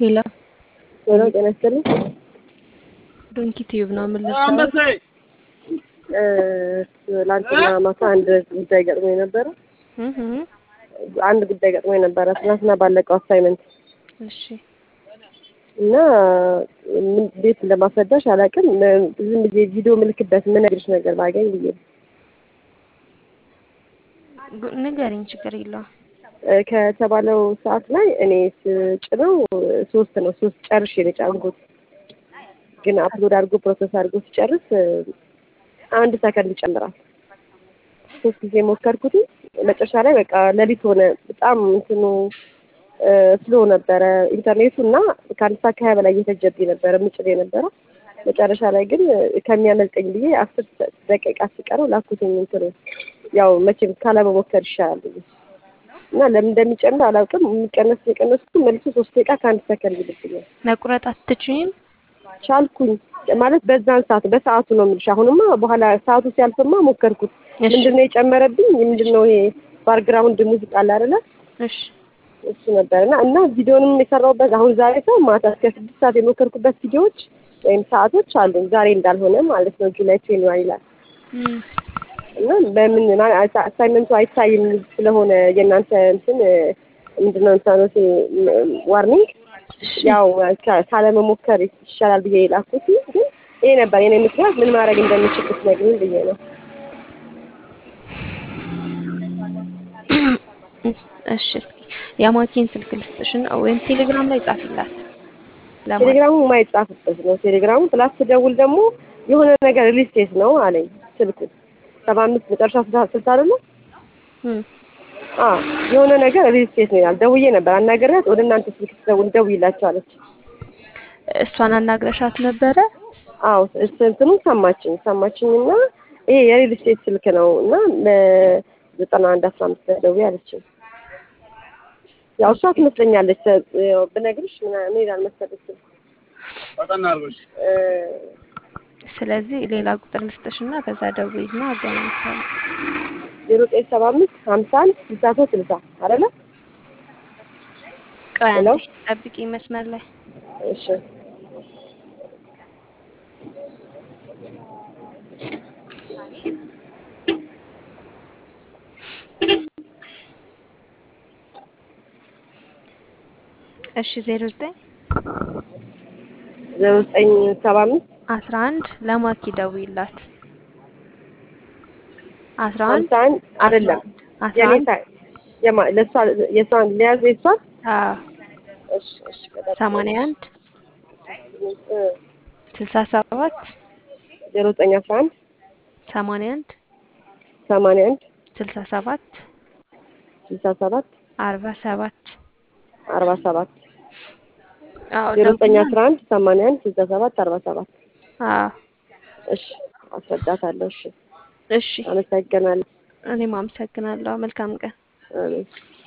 ሄሎ ሄሎ ጤና ይስጥልኝ። ዶንኪ ቲዩብ ነው የምልህ። ትላንትና ማታ አንድ ጉዳይ ገጥሞኝ ነበረ። እህ አንድ ጉዳይ ገጥሞኝ ነበረ ትናንትና ባለቀው አሳይመንት እሺ እና ምን እንዴት እንደማስረዳሽ አላውቅም። ዝም ብዬ ቪዲዮ ምልክበት የምነግርሽ ነገር ባገኝ ብዬ ነው። ጉ- ንገሪኝ፣ ችግር የለውም። እ ከተባለው ሰዓት ላይ እኔ ስጭነው ሶስት ነው ሶስት ጨርሼ ነው የጫንኩት። ግን አፕሎድ አድርጎ ፕሮሰስ አድርጎ ሲጨርስ እ አንድ ሰከንድ ይጨምራል። ሶስት ጊዜ ሞከርኩት። መጨረሻ ላይ በቃ ሌሊት ሆነ። በጣም እንትኑ እ ስሎ ነበረ ኢንተርኔቱ እና ከአንድ ሰዓት ከሀያ በላይ እየፈጀብኝ ነበረ ምጭል የነበረ መጨረሻ ላይ ግን ከሚያመልጠኝ ብዬ አስር ደቂቃ ሲቀረው ላኩትኝ እንትኑ ያው መቼም ካለመሞከር ይሻላል ብዬ እና ለምን እንደሚጨምር አላውቅም። የሚቀነስ የቀነስኩ መልሶ ሶስት ደቂቃ ከአንድ ሰከንድ ይልብኛል። መቁረጥ አትችይም? ቻልኩኝ ማለት በዛን ሰዓት በሰዓቱ ነው የምልሽ። አሁንማ በኋላ ሰዓቱ ሲያልፍማ ሞከርኩት። እሺ ምንድን ነው የጨመረብኝ? ምንድን ነው ይሄ ባክግራውንድ ሙዚቃ አለ አይደለ? እሺ እሱ ነበር እና እና ቪዲዮንም የሰራሁበት አሁን ዛሬ ሰው ማታ እስከ ስድስት ሰዓት የሞከርኩበት ቪዲዮዎች ወይም ሰዓቶች አሉኝ። ዛሬ እንዳልሆነ ማለት ነው ጁላይ ትዌንቲ ይላል እም፣ እና በምን አሳይመንቱ አይታይም ስለሆነ የእናንተ እንትን ምንድን ነው እንትኖት ዋርኒንግ እሺ ያው ካ- ካለመሞከር ይሻላል ብዬ የላኩት ግን ይሄ ነበር የኔ ምክንያት። ምን ማድረግ እንደምችል ብትነግሪኝ ብዬ ነው። እሺ እስኪ የማኪን ስልክ ልስጥሽና ወይም ቴሌግራም ላይ ጻፊላት። ለማኪ ቴሌግራሙ የማይጻፍበት ነው። ቴሌግራሙ ፕላስ ስደውል ደግሞ የሆነ ነገር ሪልስቴት ነው አለኝ ስልኩ ሰባ አምስት መጨረሻ ስልሳ ስልሳ አይደለ? እም፣ አዎ የሆነ ነገር ሪልስቴት ነው ይላል። ደውዬ ነበር አናገሪያት። ወደ እናንተ ስልክ ስደውል ደውይላቸው አለች። እሷን አናግረሻት ነበረ? አዎ እስ እንትኑን ሰማችኝ ሰማችኝና ይሄ የሪል ስቴት ስልክ ነው እና ለዘጠና አንድ አስራ አምስት ደውዬ አለችኝ። ያው እሷ ትመስለኛለች ተ- ያው ብነግርሽ ምና- ምን ይላል መሰለሽ ስልኩ እ ስለዚህ ሌላ ቁጥር ልስጥሽና ከዛ ደውይና አገናኝሻለሁ። ዜሮ ዘጠኝ ሰባ አምስት ሀምሳ አንድ ስልሳ ሶስት ስልሳ አይደለ? ቆይ ሄሎ አንዴ ጠብቂ መስመር ላይ እሺ እሺ ዜሮ ዘጠኝ ዜሮ ዘጠኝ ሰባ አምስት አስራ አንድ ለማኪ ደውይላት። አስራ አንድ ሀምሳ አንድ አይደለም አስራ የኔ አንድ ሳ- የማ ለእሷ የእሷን ሊያዝ የእሷን አዎ እሺ እሺ በጣም ሰማንያ አንድ እ ስልሳ ሰባት ዜሮ ዘጠኝ አስራ አንድ ሰማንያ አንድ ሰማንያ አንድ ስልሳ ሰባት ስልሳ ሰባት አርባ ሰባት አርባ ሰባት አዎ ዜሮ ዘጠኝ ደውይና አስራ አንድ ሰማንያ አንድ ስልሳ ሰባት አርባ ሰባት አዎ እሺ አስረዳታለሁ። እሺ እሺ አመሰግናለሁ። እኔም አመሰግናለሁ። መልካም ቀን። አሜን።